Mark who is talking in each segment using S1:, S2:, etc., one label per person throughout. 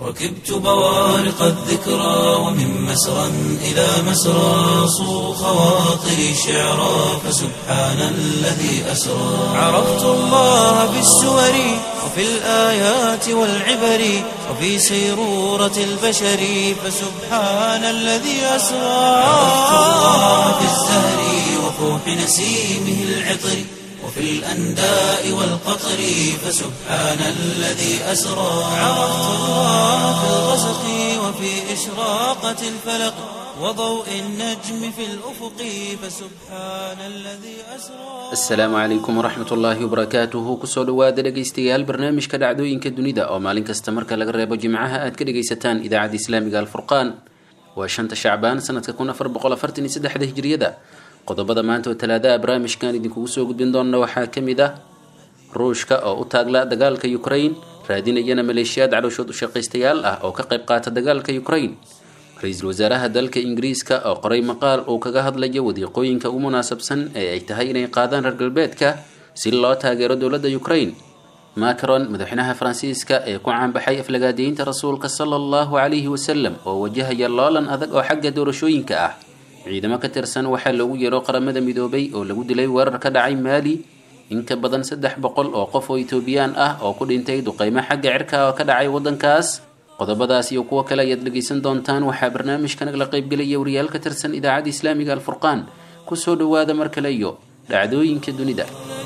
S1: ركبت بوارق الذكرى ومن مسرى إلى مسرى صو خواطري شعرا فسبحان الذي أسرى عرفت الله بالسور وفي الآيات والعبر وفي سيرورة البشر فسبحان الذي أسرى عرفت الله في الزهر وفوح نسيمه العطر وفي الأنداء والقطر فسبحان الذي أسرى عرفت الله في الغسق وفي إشراقة الفلق وضوء النجم في الأفق فسبحان الذي أسرى
S2: asalaamu calaykum waraxmat ullaahi wabarakaatuhu kusoo dhawaada dhegaystayaal barnaamijka dhacdooyinka dunida oo maalin kasta marka laga reebo jimcaha aad ka dhegaysataan idaacadda islaamiga alfurqaan waa shanta shacbaan sanadka kun afar boqol afartan iyo saddexda hijriyada qodobada maanta oo talaadaha barnaamijkan idinkugu soo gudbin doona waxaa ka mid ah ruushka oo u taagla dagaalka ukraine raadinayana maleeshiyaad calooshood u shaqaystayaal ah oo ka qayb qaata dagaalka ukraine ra-iisul wasaaraha dalka ingiriiska oo qoray maqaal uu kaga hadlayo wadiiqooyinka ugu munaasabsan ee ay tahay inay qaadaan reer galbeedka si loo taageero dowladda ukraine macron madaxweynaha faransiiska ee ku caanbaxay aflagaadeynta rasuulka sala allahu calayhi wasalam oo wajahaya loolan adag oo xagga doorashooyinka ah ciidamo ka tirsan waxaa loogu yeero qaramada midoobay oo lagu dilay weerar ka dhacay maali in ka badan saddex boqol oo qof oo etoobiyaan ah oo ku dhintay duqeymo xagga cirka oo ka dhacay waddankaas qodobadaas iyo kuwo kale ayaad dhegaysan doontaan waxaa barnaamijka nagala qaybgelaya wariyaal ka tirsan idaacadda islaamiga alfurqaan kusoo dhawaada mar kale iyo dhacdooyinka dunida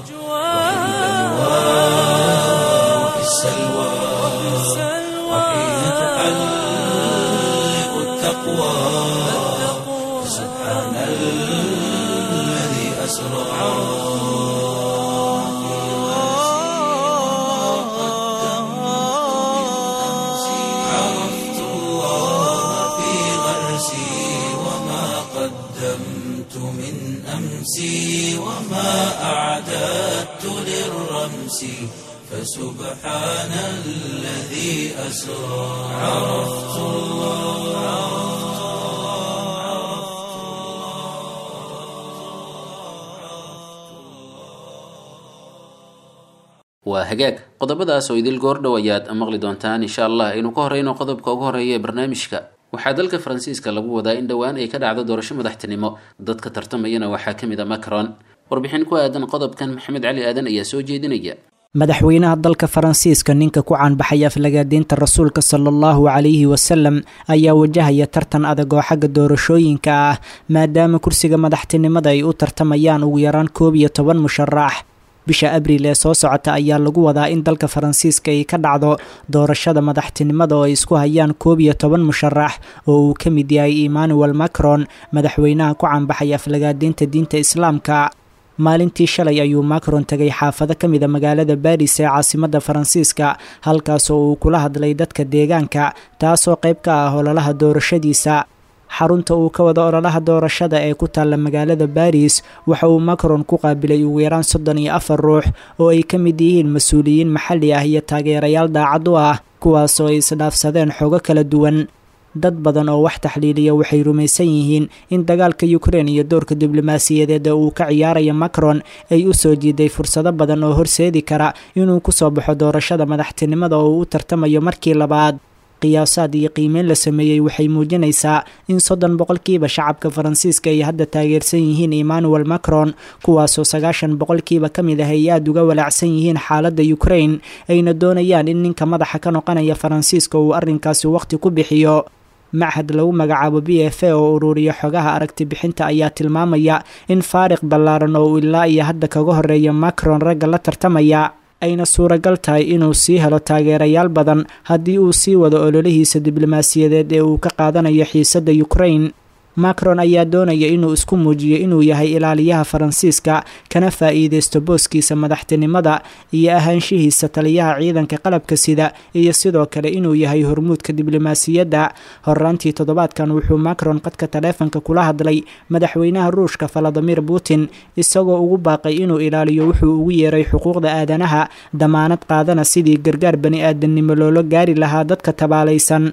S1: وفي السلوى وحين تحلق التقوى فسبحان الذي أسرى عرفت الله في غرسي وما قدمت من أمسي وما أعددت للرمس فسبحان الذي أسرى عرفت
S2: waa hagaag qodobadaas oo idil goordhow ayaad maqli doontaan insha allah aynu ka horeyno qodobka ugu horeeya ee barnaamijka waxaa dalka faransiiska lagu wadaa in dhowaan ay ka dhacdo doorasho madaxtinimo dadka tartamayana waxaa ka mid a macron warbixin ku aadan qodobkan maxamed cali aadan ayaa soo jeedinaya
S3: madaxweynaha dalka faransiiska ninka ku caanbaxay aflagaadeynta rasuulka sala allahu calayhi wasalam ayaa wajahaya tartan adag oo xagga doorashooyinka ah maadaama kursiga madaxtinimada ay u tartamayaan ugu yaraan koob iyo toban musharax bisha abriil ee soo socota ayaa lagu wadaa in dalka faransiiska ay ka dhacdo doorashada madaxtinimada oo ay isku hayaan koob iyo toban musharax oo uu ka mid yahay emmanuel macron madaxweynaha ku caanbaxay aflagaadeynta diinta islaamka maalintii shalay ayuu macron tegay xaafado ka mida magaalada baris ee caasimadda faransiiska halkaasoo uu kula hadlay dadka deegaanka taasoo qayb ka ah ololaha doorashadiisa xarunta uu ka wada ololaha doorashada ee ku taalla magaalada baris waxa uu macron ku qaabilay ugu yaraan soddon iyo afar ruux oo ay ka mid yihiin mas-uuliyiin maxalli ah iyo taageerayaal daacad u ah kuwaasoo ay isdhaafsadeen xogo kala duwan dad badan oo wax taxliiliya waxay rumaysan yihiin in dagaalka ukraine iyo doorka diblomaasiyadeed ee uu ka ciyaaraya macron ay u soo jiiday fursado badan oo horseedi kara inuu kusoo baxo doorashada madaxtinimada oo uu u tartamayo markii labaad qiyaasaad iyo qiimeyn la sameeyey waxay muujinaysaa in soddon boqolkiiba shacabka faransiiska ay hadda taageersan yihiin emmanuel macron kuwaasoo sagaashan boqolkiiba ka mid ah ay aada uga walaacsan yihiin xaaladda ukraine ayna doonayaan in ninka madaxa ka noqonaya faransiiska uu arrinkaasi waqti ku bixiyo machad lagu magacaabo b f a oo ururiya xogaha aragti bixinta ayaa tilmaamaya in faariq ballaaran oo uu ilaa iyo hadda kaga horeeya macron ragga la tartamaya ayna suuragal tahay inuu sii helo taageerayaal badan haddii uu sii wado ololihiisa diblomaasiyadeed ee uu ka qaadanayo xiisadda ukraine macron ayaa doonaya inuu isku muujiyo inuu yahay ilaaliyaha faransiiska kana faa'iideysto booskiisa madaxtinimada iyo ahaanshihiisa taliyaha ciidanka qalabka sida iyo sidoo kale inuu yahay hormuudka diblomaasiyadda horaantii toddobaadkan wuxuu macron qadka taleefanka kula hadlay madaxweynaha ruushka valadimir putin isagoo ugu baaqay inuu ilaaliyo wuxuu ugu yeeray xuquuqda aadanaha damaanad qaadana sidii gargaar bani aadamnimo loola gaari lahaa dadka tabaalaysan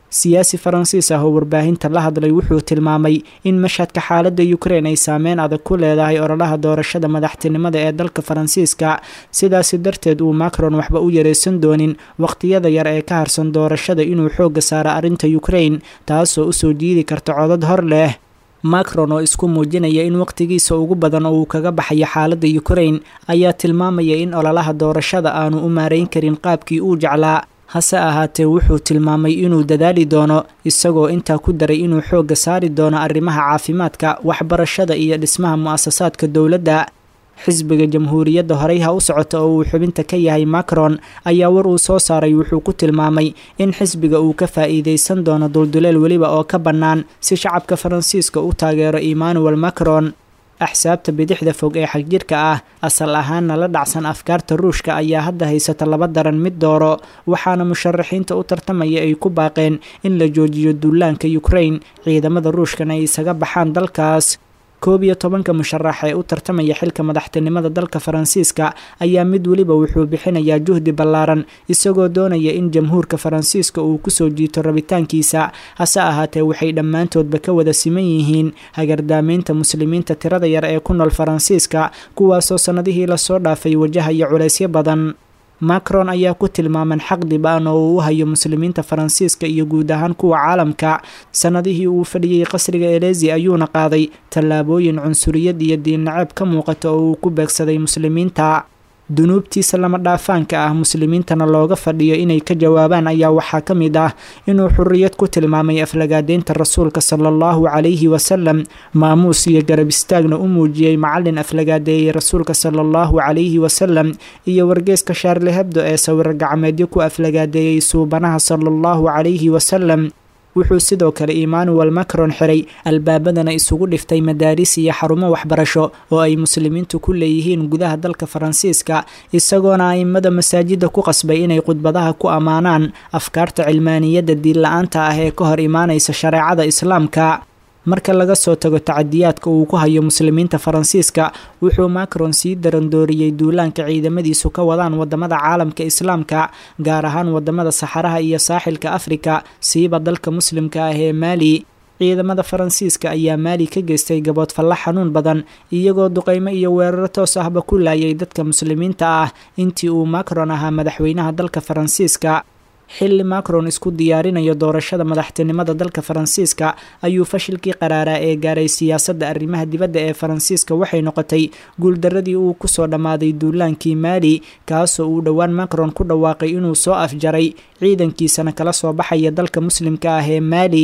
S3: siyaasi faransiis ah oo warbaahinta la hadlay wuxuu tilmaamay in mashhadka xaaladda ukrein ay saameyn adag ku leedahay ololaha doorashada madaxtinimada ee dalka faransiiska sidaasi darteed uu macron waxba u yareysan doonin waqtiyada yar ee ka harsan doorashada inuu xoogga saaro arrinta ukrein taasoo usoo jiidi karta codad hor leh macron oo isku muujinaya in waqtigiisa ugu badan oo uu kaga baxayo xaaladda ukrein ayaa tilmaamaya in ololaha doorashada aanu u maareyn karin qaabkii uu jeclaa hase ahaatee wuxuu tilmaamay inuu dadaali doono isagoo intaa ku daray inuu xoogga saari doono arrimaha caafimaadka waxbarashada iyo dhismaha mu-asasaadka dowladda xisbiga jamhuuriyadda horey ha u socota oo uu xubinta ka yahay macron ayaa war uu soo saaray wuxuu ku tilmaamay in xisbiga uu ka faa'iideysan doono dulduleel weliba oo ka bannaan si shacabka faransiiska u taageero emmanuel macron axsaabta bidixda fog ee xagjirka ah asal ahaanna la dhacsan afkaarta ruushka ayaa hadda haysata laba daran mid dooro waxaana musharaxiinta u tartamaya ay ku baaqeen in la joojiyo duulaanka ukrain ciidamada ruushkana ay isaga baxaan dalkaas koob iyo tobanka musharax ee u tartamaya xilka madaxtinimada dalka faransiiska ayaa mid weliba wuxuu bixinayaa juhdi ballaaran isagoo doonaya in jamhuurka faransiiska uu kusoo jiito rabitaankiisa hase ahaatee waxay dhammaantoodba ka wada siman yihiin hagardaamaynta muslimiinta tirada yar ee ku nool faransiiska kuwaasoo sannadihii lasoo dhaafay wajahaya culaysyo badan macron ayaa ku tilmaaman xaq dib-aan oo uu u hayo muslimiinta faransiiska iyo guud ahaan kuwa caalamka sannadihii uu fadhiyey qasriga elezi ayuuna qaaday tallaabooyin cunsuriyad iyo diinnaceeb ka muuqata oo uu ku beegsaday muslimiinta dunuubtiisa lama dhaafaanka ah muslimiintana looga fadhiyo inay ka jawaabaan ayaa waxaa ka mid ah inuu xuriyad ku tilmaamay aflagaadeynta rasuulka sala allahu calayhi wasalam maamuus iyo garab istaagna u muujiyey macallin aflagaadeeyey rasuulka sala allahu calayhi wasalam iyo wargeeska shaarli hebdo ee sawiro gacmeedyo ku aflagaadeeyey suubanaha sala allahu calayhi wasalam wuxuu sidoo kale emmanuel macron xiray albaabadana isugu dhiftay madaaris iyo xarumo waxbarasho oo ay muslimiintu ku leeyihiin gudaha dalka faransiiska isagoona aimada masaajidda ku qasbay inay khudbadaha ku ammaanaan afkaarta cilmaaniyadda diinla-aanta ah ee ka hor imaanaysa shareecada islaamka marka laga soo tago tacadiyaadka uu ku hayo muslimiinta faransiiska wuxuu macron sii darandooriyey duulaanka ciidamadiisu ka wadaan wadamada caalamka islaamka gaar ahaan wadamada saxaraha iyo saaxilka afrika siiba dalka muslimka ah ee maali ciidamada faransiiska ayaa maali ka geystay gabood falla xanuun badan iyagoo duqeymo iyo weeraro toos ahba ku laayay dadka muslimiinta ah intii uu macron ahaa madaxweynaha dalka faransiiska xilli macron isku diyaarinayo doorashada madaxtinimada dalka faransiiska ayuu fashilkii qaraaraa ee gaaray siyaasadda arrimaha dibadda ee faransiiska waxay noqotay guuldaradii uu kusoo dhammaaday duulaankii maali kaasoo uu dhowaan macron ku dhawaaqay inuu soo afjaray ciidankiisana kala soo baxaya dalka muslimka ah ee maali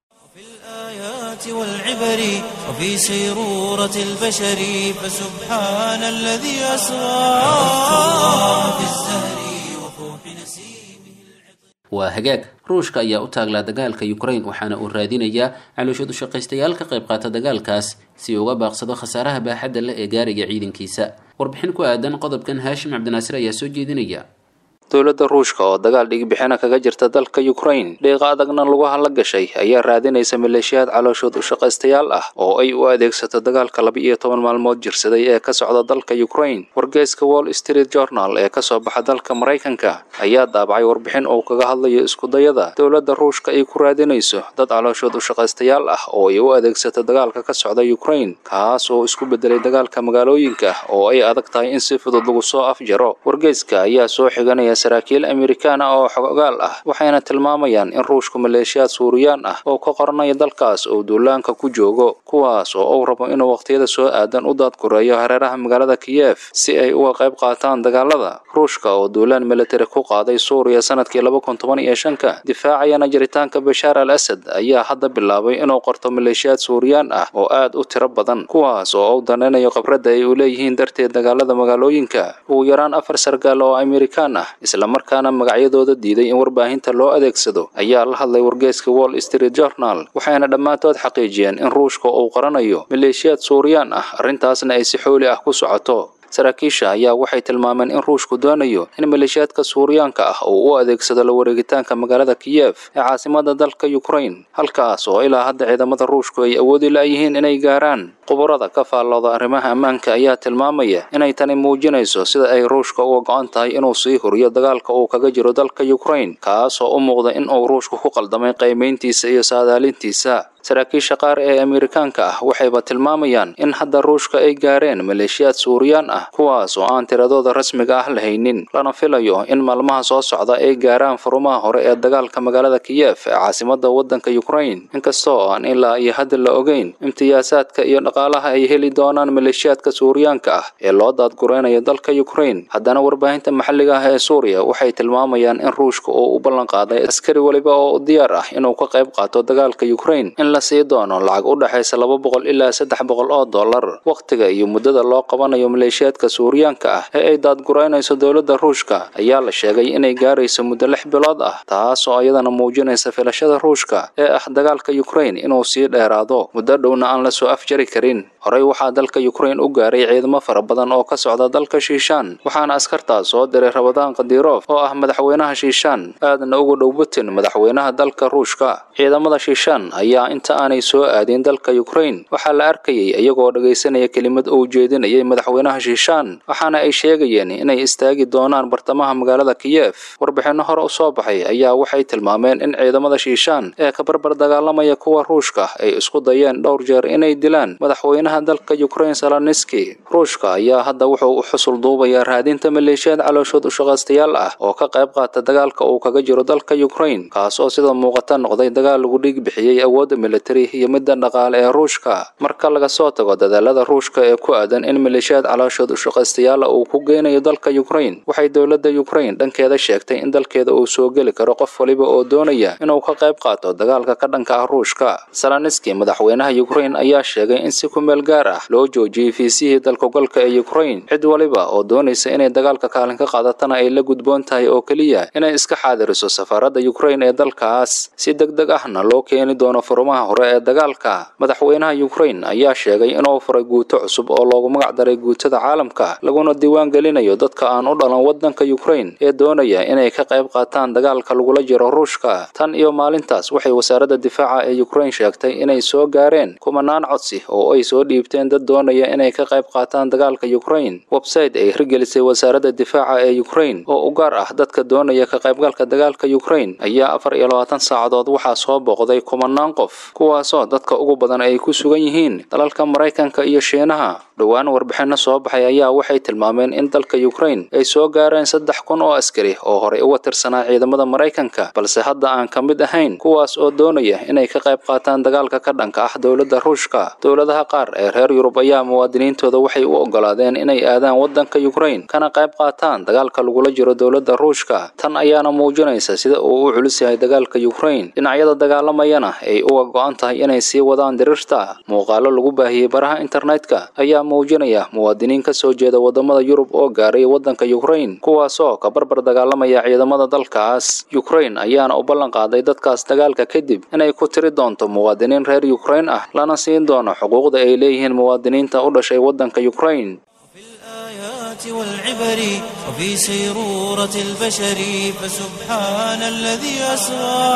S1: والعبر وفي سيرورة البشر فسبحان الذي أسرى في الزهر وفوح نسيمه
S2: waa hagaag ruushka ayaa u taaglaa dagaalka ukrain waxaana uu raadinayaa calooshad u shaqaystayaal ka qayb qaata dagaalkaas si uu uga baaqsado khasaaraha baaxadda leh ee gaariga ciidankiisa warbixin ku aadan qodobkan haashim cabdinaasir ayaa soo jeedinaya
S4: dowladda ruushka oo dagaal dhigbixina kaga jirta dalka ukrain dhiiqa adagna lagu hadla gashay ayaa raadinaysa maleeshiyaad calooshood u shaqaystayaal ah oo ay u adeegsato dagaalka laba-iyo toban maalmood jirsaday ee ka socda dalka ukrain wargeeska wall street journal ee kasoo baxa dalka maraykanka ayaa daabacay warbixin uu kaga hadlayo iskudayada dowladda ruushka ay ku raadinayso dad calooshood u shaqaystayaal ah oo ay u adeegsato dagaalka ka socda ukrain kaas oo isku bedelay dagaalka magaalooyinka oo ay adag tahay in si fudud lagu soo afjaro wargeeska ayaa soo xiganaya saraakiil amerikaan ah oo xogaal ah waxayna tilmaamayaan in ruushku maleeshiyaad suuriyaan ah oo ka qoranaya dalkaas oo duulaanka ku joogo kuwaas oo uu rabo inuu waqtiyada soo aadan u daadgureeyo hareeraha magaalada kiyef si ay uga qayb qaataan dagaalada ruushka oo duulaan militari ku qaaday suuriya sanadkii laba kun toban iyo shanka difaacayana jiritaanka bashaar al asad ayaa hadda bilaabay inuu qorto maleeshiyaad suuriyaan ah oo aad u tiro badan kuwaas oo u danaynayo khibradda ay u leeyihiin darteed dagaalada magaalooyinka ugu yaraan afar sargaal oo amerikaan ah islamarkaana magacyadooda diiday in warbaahinta loo adeegsado ayaa la hadlay wargeeska wall street journal waxayna dhammaantood xaqiijiyeen in ruushka uu qaranayo maleeshiyaad suuriyaan ah arrintaasna ay si xooli ah ku socoto saraakiisha ayaa waxay tilmaameen in ruushku doonayo in maleeshiyaadka suuriyaanka ah uu u adeegsado la wareegitaanka magaalada kiyef ee caasimada dalka ukrain halkaas oo ilaa hadda ciidamada ruushku ay awoodi la-yihiin inay gaaraan khubarada ka faallooda arrimaha ammaanka ayaa tilmaamaya inay tani muujinayso sida ay ruushka uga go-an tahay inuu sii huriyo dagaalka uu kaga jiro dalka ukraine kaasoo u muuqda in uu ruushku ku qaldamay qiimayntiisa iyo saadaalintiisa saraakiisha qaar ee amerikaanka ah waxayba tilmaamayaan in hadda ruushka ay gaareen maleeshiyaad suuriyaan ah kuwaas oo aan tiradooda rasmiga ah lahaynin lana filayo in maalmaha soo socda ay gaaraan furumaha hore ee dagaalka magaalada kiyef ee caasimada waddanka ukraine inkastoo aan ilaa iyo hadda la ogeyn imtiyaasaadka iyo dhaqaalaha ay heli doonaan maleeshiyaadka suuriyaanka ah ee loo daadgureynayo dalka ukraine haddana warbaahinta maxalliga ah ee suuriya waxay tilmaamayaan in ruushka uu u ballanqaaday askari weliba oo diyaar ah inuu ka qayb qaato dagaalka ukraine la sii doono lacag u dhexaysa laba boqol ilaa saddex boqol oo dollar wakhtiga iyo muddada loo qabanayo maleeshiyaadka suuriyaanka ah ee ay daadguraynayso dowladda ruushka ayaa la sheegay inay gaarayso muddo lix bilood ah taas oo iyadana muujinaysa filashada ruushka ee ah dagaalka ukraine inuu sii dheeraado muddo dhowna aan la soo afjari karin horey waxaa dalka ukraine u gaaray ciidamo fara badan oo ka socda dalka shiishaan waxaana askartaas soo diray rabadaan kadirof oo ah madaxweynaha shiishaan aadna ugu dhow putin madaxweynaha dalka ruushka ciidamada shiishaan ayaa inta aanay soo aadin dalka ukraine waxaa la arkayay iyagoo dhagaysanaya kelimad uu jeedinayay madaxweynaha shiishaan waxaana ay sheegayeen inay istaagi doonaan bartamaha magaalada kiyef warbixinno hore u soo baxay ayaa waxay tilmaameen in ciidamada shiishaan ee ka barbar dagaalamaya kuwa ruushka ay isku dayeen dhowr jeer inay dilaan madaxweynaha dalka ukraine saloniski ruushka ayaa hadda wuxuu u xusul duubayaa raadinta maleeshiyaad calooshood ushaqaystayaal ah oo ka qayb qaata dagaalka uu kaga jiro dalka ukraine kaas oo sida muuqata noqday dagaal lagu dhiig bixiyey awoodda militari iyo midda dhaqaale ee ruushka marka laga soo tago dadaalada ruushka ee ku aadan in maleeshiyaad calooshood ushaqaystayaala uu ku geynayo dalka ukraine waxay dowladda ukraine dhankeeda sheegtay in dalkeeda uu soo geli karo qof waliba oo doonaya inuu ka qayb qaato dagaalka ka dhanka ah ruushka saloniski madaxweynaha ukraine ayaa sheegay in si ku meel gaar ah loo joojiyey fiisihii dalkogolka ee ukraine cid waliba oo doonaysa inay dagaalka kaalin ka qaadatana ay la gudboon tahay oo keliya inay iska xaadiriso safaaradda ukraine ee dalkaas si deg deg ahna loo keeni doono furumaha hore ee dagaalka madaxweynaha ukraine ayaa sheegay inuu furay guuto cusub oo loogu magac daray guutada caalamka laguna diiwaan gelinayo dadka aan u dhalan waddanka ukraine ee doonaya inay ka qayb qaataan dagaalka lagula jiro ruushka tan iyo maalintaas waxay wasaaradda difaaca ee ukraine sheegtay inay soo gaareen kumanaan codsi oo ay soo dhiibteen dad doonaya inay ka qayb qaataan dagaalka ukraine website ay hirgelisay wasaaradda difaaca ee ukraine oo u gaar ah dadka doonaya ka qaybgalka dagaalka ukraine ayaa afar iyo labaatan saacadood waxaa soo booqday kumanaan qof kuwaasoo dadka ugu badan ay ku sugan yihiin dalalka maraykanka iyo shiinaha dhowaan warbixinno soo baxay ayaa waxay tilmaameen in dalka ukraine ay soo gaareen saddex kun oo askari oo horey uga tirsanaa ciidamada maraykanka balse hadda aan ka mid ahayn kuwaas oo doonaya inay ka qayb qaataan dagaalka ka dhanka ah dowladda ruushka dowladaha qaar ee reer yurub ayaa muwaadiniintooda waxay u ogolaadeen inay aadaan waddanka ukraine kana qayb qaataan dagaalka lagula jiro dowladda ruushka tan ayaana muujinaysa sida uu u culus yahay dagaalka ukraine dhinacyada dagaalamayana ay uga go-an tahay inay sii wadaan dirirta muuqaalo lagu baahiyey baraha internetka ayaa muujinaya muwaadiniin ka soo jeeda wadamada yurub oo gaaray waddanka ukraine kuwaasoo ka barbar dagaalamaya ciidamada dalkaas ukraine ayaana u ballan qaaday dadkaas dagaalka kadib inay ku tiri doonto muwaadiniin reer ukraine ah lana siin doono xuquuqda ay leeyihiin muwaadiniinta u dhashay waddanka ukraine
S1: الآيات والعبر وفي سيرورة البشر فسبحان الذي أسرى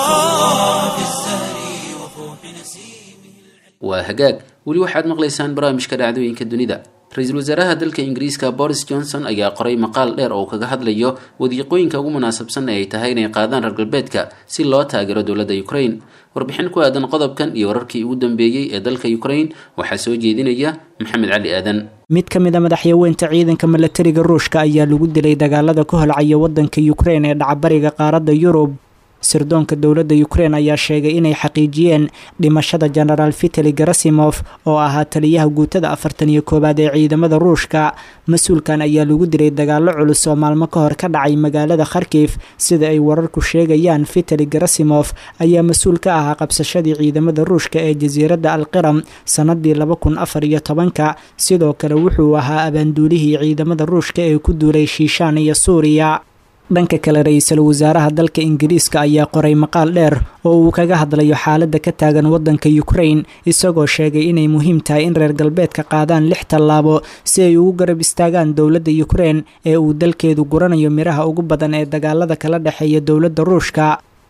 S1: في الزهر وفوح نسيمه
S2: waa hagaag weli waxaad maqlaysaan barnaamijka dhacdooyinka dunida ra-iisul wasaaraha dalka ingiriiska boris johnson ayaa qoray maqaal dheer oo kaga hadlayo wadiiqooyinka ugu munaasabsan ee ay tahay inay qaadaan reer galbeedka si loo taageero dowladda ukraine warbixin ku aadan qodobkan iyo wararkii ugu dambeeyey ee dalka ukraine waxaa soo jeedinaya maxamed cali aadan
S3: mid ka mid a madaxyaweynta ciidanka milatariga ruushka ayaa lagu dilay dagaalada ku holcaya waddanka ukraine ee dhacbariga qaaradda yurub sirdoonka dowladda ukraine ayaa sheegay inay xaqiijiyeen dhimashada genaraal vitali garasimof oo ahaa taliyaha guutada afartan iyo koowaad ee ciidamada ruushka mas-uulkan ayaa lagu dilay dagaalo culus oo maalmo ka hor ka dhacay magaalada kharkif sida ay wararku sheegayaan vitali garasimof ayaa mas-uul ka ahaa qabsashadii ciidamada ruushka ee jasiiradda alqiram sanadii laba kun afar iyo tobanka sidoo kale wuxuu ahaa abaanduulihii ciidamada ruushka ee ku duulay shiishaan iyo suuriya dhanka kale ra-iisul wasaaraha dalka ingiriiska ayaa qoray maqaal dheer oo uu kaga hadlayo xaaladda ka taagan waddanka ukraine isagoo sheegay inay muhiim tahay in reer galbeedka qaadaan lix tallaabo si ay ugu garab istaagaan dowladda ukraine ee uu dalkeedu guranayo miraha ugu badan ee dagaalada kala dhexeeya dowladda ruushka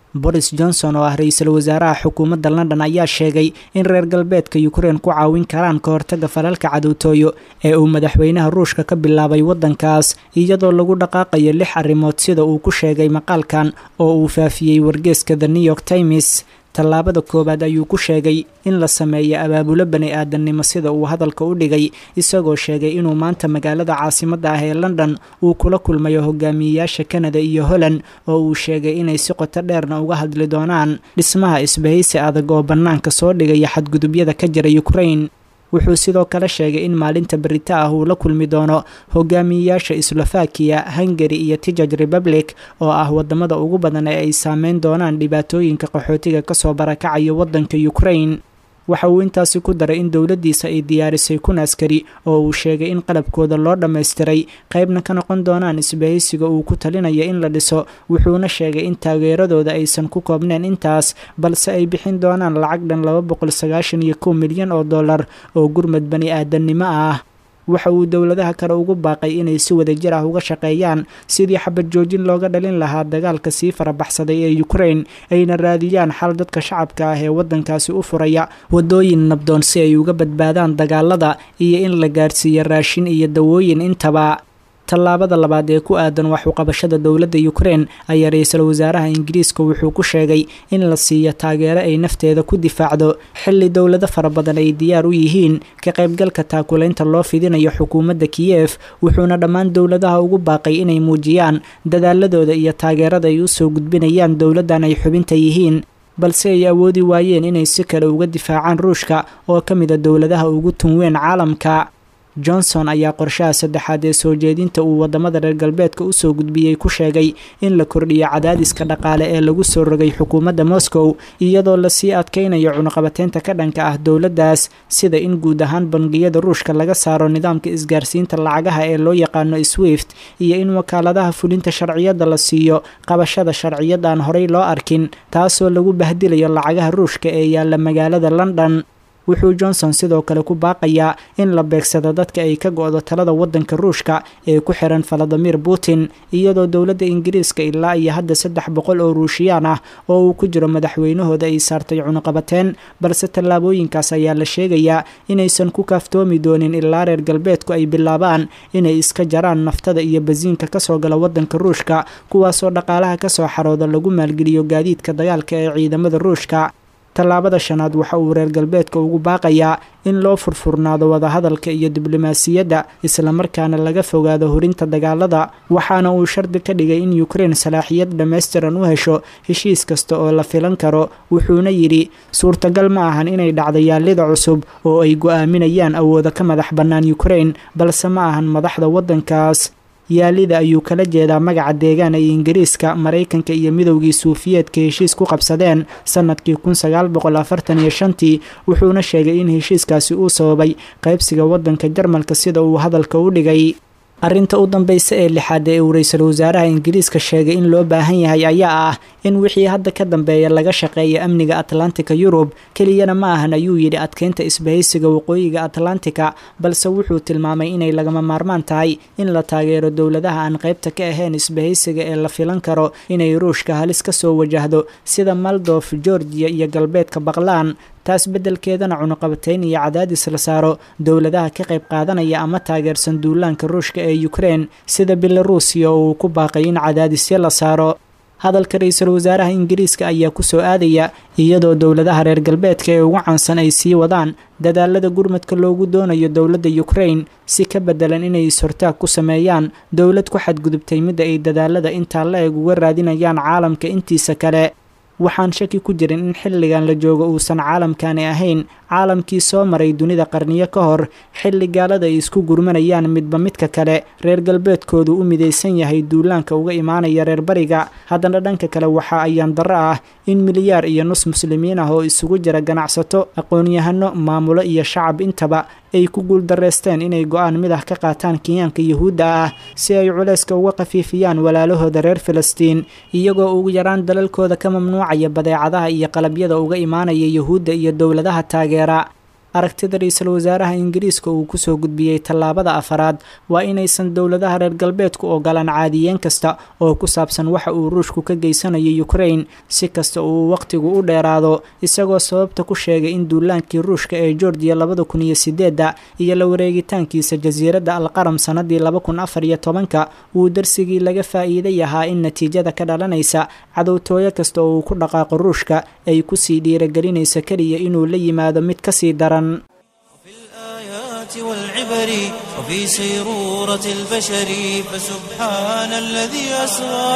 S3: boris johnson oo ah ra-iisul wasaaraha xukuumadda london ayaa sheegay in reer galbeedka ukrein ku caawin karaan ka hortaga falalka cadowtooyo ee uu madaxweynaha ruushka ka bilaabay waddankaas iyadoo lagu dhaqaaqayo lix arrimood sida uu ku sheegay maqaalkan oo uu faafiyey wargeeska the new york times tallaabada koowaad ayuu ku sheegay in la sameeyo abaabulo bani aadamnimo sida uu hadalka u dhigay isagoo sheegay inuu maanta magaalada caasimadda ah ee london uu kula kulmayo hogaamiyeyaasha kanada iyo holland oo uu sheegay inay si qoto dheerna uga hadli doonaan dhismaha isbahaysi adag oo bannaanka soo dhigaya xadgudubyada ka jira ukrain wuxuu sidoo kale sheegay in maalinta berita ah uu la kulmi doono hogaamiyeyaasha slovakiya hungari iyo tijaj republic oo ah wadamada ugu badan ee ay saameyn doonaan dhibaatooyinka qaxootiga kasoo barakacaya wadanka ukrain waxa uu intaasi ku daray in dowladdiisa ay diyaarisay kun askari oo uu sheegay in qalabkooda loo dhammaystiray qaybna ka noqon doonaan isbahaysiga uu ku talinaya in la dhiso wuxuuna sheegay in taageeradooda aysan ku koobneen intaas balse ay bixin doonaan lacag dhan laba boqol sagaashan iyo kow milyan oo dollar oo gurmad bani aadamnimo ah waxa uu dowladaha kale ugu baaqay inay si wadajir ah uga shaqeeyaan sidii xabad joojin looga dhalin lahaa dagaalka sii farabaxsaday ee ukrain ayna raadiyaan xal dadka shacabka ah ee waddankaasi u furaya waddooyin nabdoon si ay uga badbaadaan dagaalada iyo in la gaarsiiyo raashin iyo dawooyin intaba tallaabada labaad ee ku aadan waxuqabashada dowladda ukrain ayaa ra-iisul wasaaraha ingiriiska wuxuu ku sheegay in la siiyo taageero ay nafteeda ku difaacdo xilli dowlado fara badan ay diyaar u yihiin ka qaybgalka taakulaynta loo fidinayo xukuumadda kiyef wuxuuna dhammaan dowladaha ugu baaqay inay muujiyaan dadaaladooda iyo taageerada ay usoo gudbinayaan dowladdan ay xubinta yihiin balse ay awoodi waayeen inay si kale uga difaacaan ruushka oo ka mid a dowladaha ugu tunweyn caalamka johnson ayaa qorshaha saddexaad ee soo jeedinta uu wadamada reer galbeedka usoo gudbiyey ku sheegay in la kordhiyo cadaadiska dhaqaale ee lagu soo rogay xukuumadda moscow iyadoo lasii adkaynayo cunuqabateynta ka dhanka ah dowladdaas sida in guud ahaan bangiyada ruushka laga saaro nidaamka isgaarsiinta lacagaha ee loo yaqaano swift iyo in wakaaladaha fulinta sharciyadda la siiyo qabashada sharciyad aan horey loo arkin taasoo lagu bahdilayo lacagaha ruushka ee yaalla magaalada london wuxuu johnson sidoo kale ku baaqayaa in la beegsado dadka ay ka go-do talada waddanka ruushka ee ku xiran valadimir putin iyadoo dowladda ingiriiska ilaa iyo hadda saddex boqol oo ruushiyaan ah oo uu ku jiro madaxweynahooda ay saartay cunuqabateen balse tallaabooyinkaas ayaa la sheegayaa inaysan ku kaaftoomi doonin ilaa reer galbeedku ay bilaabaan inay iska jaraan naftada iyo basiinka kasoo gala waddanka ruushka kuwaasoo dhaqaalaha kasoo xarooda lagu maalgeliyo gaadiidka dagaalka ee ciidamada ruushka tallaabada shanaad waxa uu reer galbeedka ugu baaqayaa in loo furfurnaado wadahadalka iyo diblomaasiyadda islamarkaana laga fogaado horinta dagaalada waxaana uu shardi ka dhigay in ukrain salaaxiyad dhammaystiran u hesho heshiis kasta oo la filan karo wuxuuna yidhi suurtagal ma ahan inay dhacdo yaallida cusub oo ay go-aaminayaan awooda ka madax bannaan ukrain balse ma ahan madaxda waddankaas yaalida ayuu kala jeedaa magaca deegaan ay ingiriiska maraykanka iyo midowgii suufiyeedka heshiis ku qabsadeen sanadkii kun sagaal boqol afartan iyo shantii wuxuuna sheegay in heshiiskaasi uu sababay qaybsiga waddanka jarmalka sida uu hadalka u dhigay arrinta u dambaysa ee lixaad ee uu ra-iisul wasaaraha ingiriiska sheegay in loo baahan yahay ayaa ah in wixii hadda ka dambeeya laga shaqeeya amniga atlantika yurub keliyana ma ahan ayuu yidhi adkeynta isbahaysiga waqooyiga atlantika balse wuxuu tilmaamay inay lagama maarmaan tahay in la taageero dowladaha aan qaybta ka ahayn isbahaysiga ee la filan karo inay ruushka halis ka soo wajahdo sida maldof georgiya iyo galbeedka baqlaan taas beddelkeedana cunuqabateyn iyo cadaadis la saaro dowladaha ka qayb qaadanaya ama taageersan duulaanka ruushka ee ukrein sida belaruusiya oo uu ku baaqay in cadaadisyo la saaro hadalka ra-iisul wasaaraha ingiriiska ayaa kusoo aadaya iyadoo dowladaha reer galbeedka ee ugu caansan ay sii wadaan dadaalada gurmadka loogu doonayo dowladda ukrain si ka bedelan inay is-hortaag ku sameeyaan dowlad ku xadgudubtay midda ay dadaalada intaa la eg uga raadinayaan caalamka intiisa kale waxaan shaki ku jirin in xilligan la joogo uusan caalamkani ahayn caalamkii soo maray dunida qarniyo ka hor xilli gaalada ay isku gurmanayaan midba midka kale reer galbeedkoodu u midaysan yahay duulaanka uga imaanaya reer bariga haddana dhanka kale waxa ayaan darro ah in milyaar iyo nus muslimiin ah oo isugu jira ganacsato aqoon-yahano maamulo iyo shacab intaba ay ku guuldareysteen inay go-aan mid ah ka qaataan kenyaanka yuhuudda ah si ay culayska uga khafiifiyaan walaalahooda reer filistiin iyagoo ugu yaraan dalalkooda ka mamnuucaya badeecadaha iyo qalabyada uga imaanaya yuhuudda iyo dowladaha taageera aragtida ra-iisul wasaaraha ingiriiska uu kusoo gudbiyey tallaabada afaraad waa inaysan dowladaha reer galbeedku ogolaan caadiyeen kasta oo ku saabsan waxa uu ruushku ka geysanayo ukrain si kasta uu waqtigu u dheeraado isagoo sababta ku sheegay in duulaankii ruushka ee georgiya labada kun iyo sideedda iyo la wareegitaankiisa jasiiradda alqaram sanadii laba kun afar iyo tobanka uu darsigii laga faa'iiday ahaa in natiijada ka dhalanaysa cadowtooyo kasta oo uu ku dhaqaaqo ruushka ay kusii dhiiragelinaysa keliya inuu la yimaado mid kasii daran
S1: الآيات والعبر وفي سيرورة البشر فسبحان الذي أسرى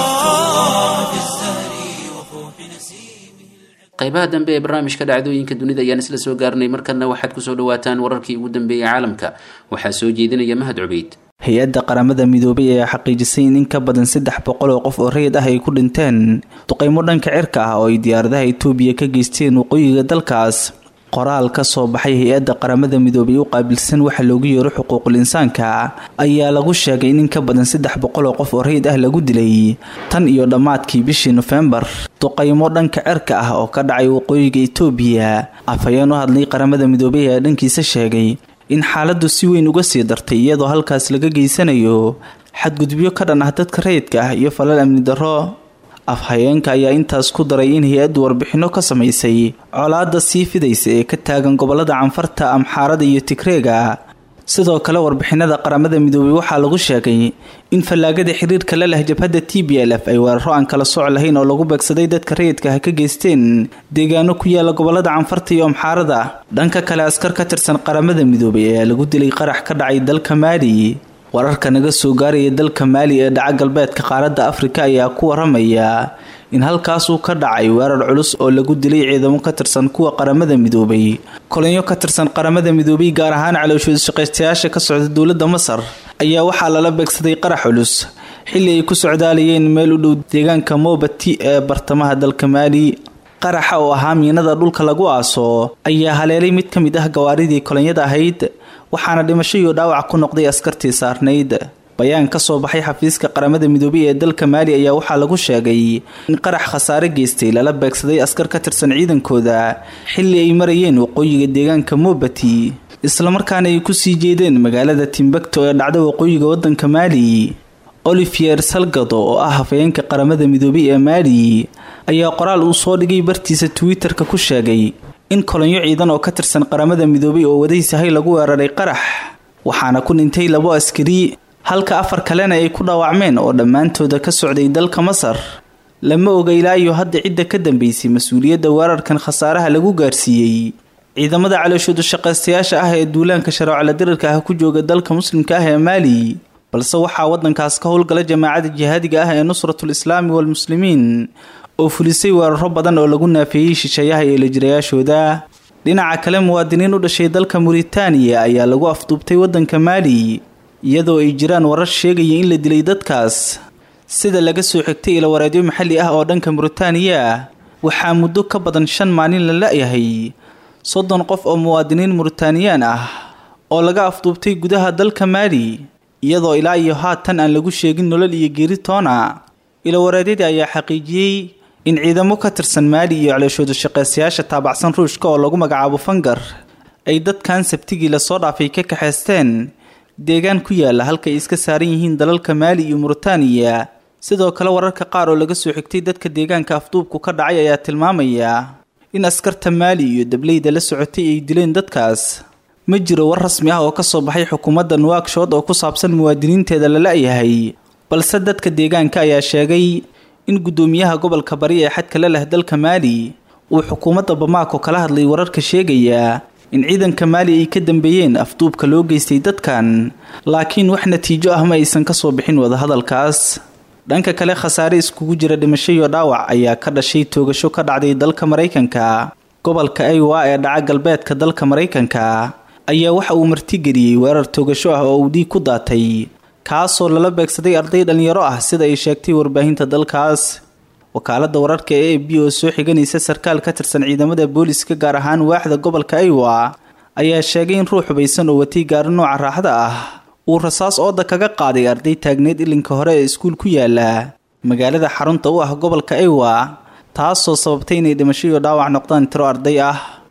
S1: في الزهر وفوح نسيمه
S2: qaybaha dambe ee barnaamijka dhacdooyinka dunida ayaan isla soo gaarnay markana waxaad kusoo dhawaataan wararkii ugu dambeeyey caalamka waxaa soo jeedinaya mahad cubeyd
S5: hay-adda qaramada midoobay ayaa xaqiijisay in in ka badan saddex boqol oo qof oo rayid ah ay ku dhinteen duqeymo dhanka cirka ah oo ay diyaaradaha itoobiya ka geysteen waqooyiga dalkaas qoraal ka soo baxay hay-adda qaramada midoobay u qaabilsan waxa loogu yeero xuquuqul insaanka ayaa lagu sheegay in in ka badan saddex boqol oo qof oo rayid ah lagu dilay tan iyo dhammaadkii bishii nofembar duqaymo dhanka cirka ah oo ka dhacay waqooyiga itoobiya afhayeen u hadlay qaramada midoobay ayaa dhankiisa sheegay in xaaladdu si weyn uga sii dartay iyadoo halkaas laga geysanayo xadgudubyo ka dhan ah dadka rayidka ah iyo falal amni darro afhayeenka ayaa intaas ku daray in hay-addu warbixinno ka samaysay colaadda sii fidaysa ee ka taagan gobolada canfarta amxaarada iyo tigreega sidoo kale warbixinada qaramada midoobay waxaa lagu sheegay in fallaagada xiriirka la leh jabhadda t b l f ay weeraro aan kala sooc lahayn oo lagu beegsaday dadka rayidka ah ka geysteen deegaano ku yaala gobolada canfarta iyo amxaarada dhanka kale askar ka tirsan qaramada midoobay ayaa lagu dilay qarax ka dhacay dalka maali wararka naga soo gaaraya dalka maali ee dhaca galbeedka qaaradda afrika ayaa ku waramaya in halkaas uu ka dhacay weerar culus oo lagu dilay ciidamo ka tirsan kuwa qaramada midoobay kolonyo ka tirsan qaramada midoobay gaar ahaan calooshooda shaqaystayaasha ka socda dowladda masar ayaa waxaa lala beegsaday qarax culus xilli ay ku socdaalayeen meel u dhow deegaanka mobati ee bartamaha dalka maali qaraxa oo ahaa miinada dhulka lagu aaso ayaa haleelay mid ka mid ah gawaaridii kolonyada ahayd waxaana dhimasho iyo dhaawac ku noqday askartii saarnayd bayaan ka soo baxay xafiiska qaramada midoobay ee dalka maali ayaa waxaa lagu sheegay in qarax khasaare geystay lala beegsaday askar ka tirsan ciidankooda xilli ay marayeen waqooyiga deegaanka mobati islamarkaana ay kusii jeedeen magaalada timbakto ee dhacda waqooyiga wadanka maali olivier salgado oo ah hafayeenka qaramada midoobay ee maali ayaa qoraal uu soo dhigay bartiisa twitter-ka ku sheegay in kolonyo ciidan oo ka tirsan qaramada midoobay oo wadaysahay lagu weeraray qarax waxaana ku dhintay labo askari halka afar kalena ay ku dhaawacmeen oo dhammaantooda ka socday dalka masar lama oga ilaa iyo hadda cidda ka dambeysay mas-uuliyadda weerarkan khasaaraha lagu gaarsiiyey ciidamada calooshooda shaqaystayaasha ah ee duulaanka shareecala dirirka ah ku jooga dalka muslimka ah ee maali balse waxaa wadankaas ka howlgala jamaacada jihaadiga ah ee nusratul islaami walmuslimiin oo fulisay weeraro badan oo lagu naafeeyey shisheeyaha iyo lajirayaashooda dhinaca kale muwaadiniin u dhashay dalka muritaaniya ayaa lagu afduubtay wadanka maali iyadoo ay jiraan warar sheegaya in la dilay dadkaas sida laga soo xigtay ilawareedyo maxalli ah oo dhanka muritaaniya waxaa muddo ka badan shan maalin la la-yahay soddon qof oo muwaadiniin muritaaniyaan ah oo laga afduubtay gudaha dalka maali iyadoo ilaa iyo haatan aan lagu sheegin nolol iyo geeri toona ilawareedyadii ayaa xaqiijiyey in ciidamo ka tirsan maali iyo calooshooda shaqaystayaasha taabacsan ruushka oo lagu magacaabo fangar ay dadkan sabtigii lasoo dhaafay ka kaxaysteen deegaan ku yaala halka ay iska saaran yihiin dalalka maali iyo muritaaniya sidoo kale wararka qaar oo laga soo xigtay dadka deegaanka afduubku ka dhacay ayaa tilmaamaya in askarta maali iyo dableyda la socotay ay dileen dadkaas ma jiro war rasmi ah oo kasoo baxay xukuumadda nuwagshood oo ku saabsan muwaadiniinteeda la la-yahay balse dadka deegaanka ayaa sheegay in guddoomiyaha gobolka bari ee xadka la leh dalka maali uu xukuumadda bamaako kala hadlay wararka sheegaya in ciidanka maali ay ka dambeeyeen afduubka loo geystay dadkan laakiin wax natiijo ah ma aysan kasoo bixin wadahadalkaas dhanka kale khasaare iskugu jira dhimasho iyo dhaawac ayaa ka dhashay toogasho ka dhacday dalka maraykanka gobolka aywa ee dhaca galbeedka dalka maraykanka ayaa waxa uu martigeliyey weerar toogasho ah oo uu dhiig ku daatay kaasoo lala beegsaday arday dhalinyaro ah sida ay sheegtay warbaahinta dalkaas wakaaladda wararka ee a b oo soo xiganaysa sarkaal ka tirsan ciidamada booliska gaar ahaan waaxda gobolka aywa ayaa sheegay in ruux hubaysan oo watay gaari nooca raaxda ah uu rasaas ooda kaga qaaday arday taagneed ilinka hore ee iskuul ku yaala magaalada xarunta u ah gobolka aywa taasoo sababtay inay dhimasho iyo dhaawac noqdaan tiro arday ah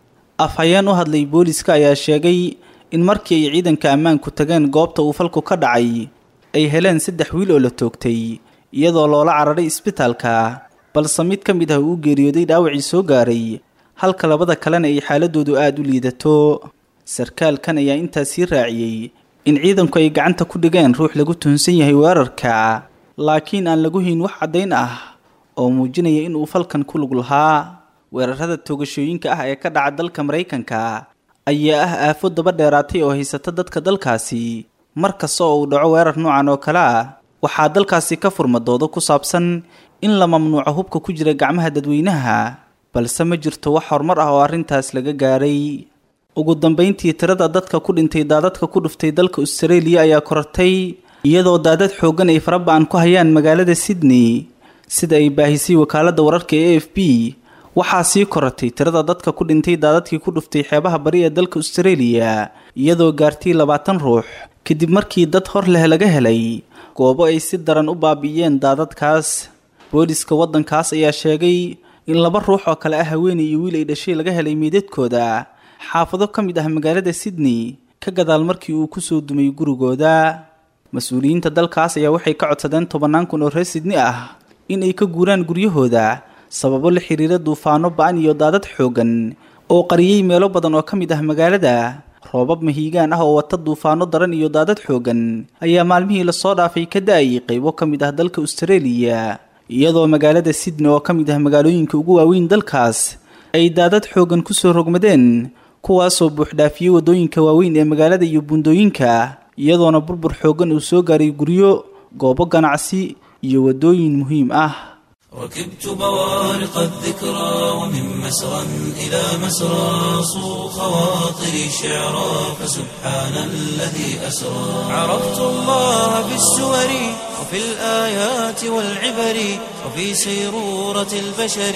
S5: afhayeen u hadlay booliska ayaa sheegay in markii ay ciidanka ammaanku tageen goobta uu falku ka dhacay ay heleen saddex wiil oo la toogtay iyadoo loola cararay isbitaalka balse mid ka mid ah uu geeriyooday dhaawacii soo gaaray halka labada kalena ay xaaladoodu aada u liidato sarkaalkan ayaa intaas sii raaciyey in ciidanku ay gacanta ku dhigeen ruux lagu tuhunsan yahay weerarka laakiin aan lagu hayn wax caddayn ah oo muujinaya in uu falkan ku lug lahaa weerarada toogashooyinka ah ee ka dhaca dalka maraykanka ayaa ah aafo daba dheeraatay oo haysata dadka dalkaasi mar kasta oo uu dhaco weerar noocan oo kale ah waxaa dalkaasi ka furma doodo ku saabsan in la mamnuuco hubka ku jira gacmaha dadweynaha balse ma jirto wax horumar ah oo arrintaas laga gaaray ugu dambayntii tirada dadka ku dhintay daadadka ku dhuftay dalka australia ayaa korortay iyadoo daadad xooggan ay faraba-an ku hayaan magaalada sydney sida ay baahisay wakaaladda wararka ee a f b waxaa sii korortay tirada dadka ku dhintay daadadkii ku dhuftay xeebaha bari ee dalka australia iyadoo gaartay labaatan ruux kadib markii dad hor leh laga helay goobo ay si daran u baabi'iyeen daadadkaas booliska waddankaas ayaa sheegay in laba ruux oo kale ah haweenay iyo wiil ay dhashay laga helay meydadkooda xaafado ka mid ah magaalada sydney ka gadaal markii uu kusoo dumay gurigooda mas-uuliyiinta dalkaas ayaa waxay ka codsadeen tobannaan kun oo reer sydney ah in ay ka guuraan guryahooda sababo la xiriira duufaano ba-an iyo daadad xooggan oo qariyey meelo badan oo ka mid ah magaalada roobab mahiigaan ah oo wata duufaano daran iyo daadad xooggan ayaa maalmihii lasoo dhaafay ka da-ayay qaybo ka mid ah dalka australia iyadoo magaalada sydney oo ka mid ah magaalooyinka ugu waaweyn dalkaas ay daadad xooggan kusoo rogmadeen kuwaasoo buuxdhaafiyey waddooyinka waaweyn ee magaalada iyo buundooyinka iyadoona burbur xooggan uu soo gaaray guryo goobo ganacsi iyo waddooyin muhiim ah
S1: ركبت بوارق الذكرى ومن مسرى إلى مسرى صو خواطري شعرا فسبحان الذي أسرى عرفت الله في السور وفي الآيات والعبر وفي سيرورة البشر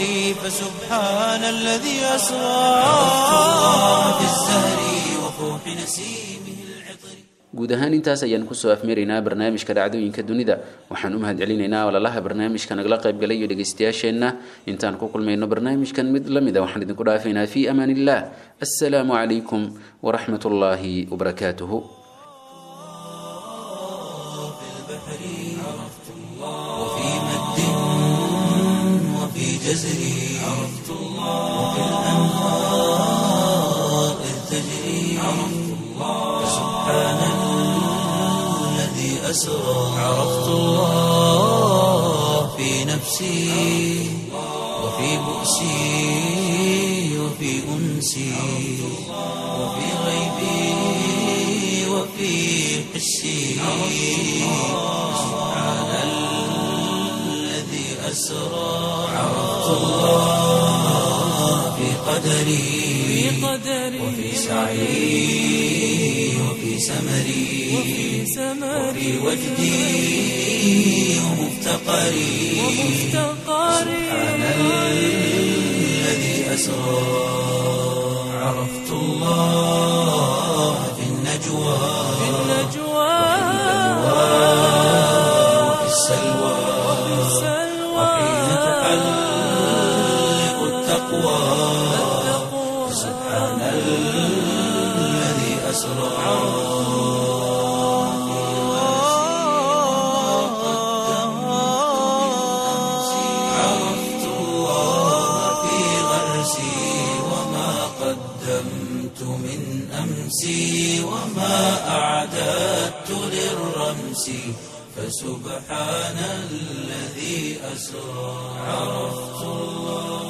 S1: فسبحان الذي أسرى عرفت الله في الزهر وفوح نسيمه العطر
S2: guud ahaan intaas ayaan kusoo afmeeraynaa barnaamijka dhacdooyinka dunida waxaan u mahad celinaynaa walalaha barnaamijka nagala qaybgalay iyo dhegaystayaasheenna intaan ku kulmayno barnaamijkan mid la mid a waxaan idinku dhaafaynaa fii amaan illah assalaamu calaykum waraxmat ullaahi wabarakaatuhu
S1: وفي مد وفي جزر عرفت الله وفي الأنهار إذ تجري عرفت الله سبحان الذي أسرى عرفت الله في نفسي وفي بؤسي وفي أنسي وفي غيبي وفي حسي سبحان الذي أسرى عرفت الله في قدري وفي سعي وفي سمري وفي وجدي ومفتقري سبحان الذي أسرى عرفت الله في النجوى وفي السلوى وحين تحلق التقوى سبحان الذي أسرى عرفت الله في غرسي وما قدمت من أمسي وما أعددت للرمس فسبحان الذي أسرى عرفت الله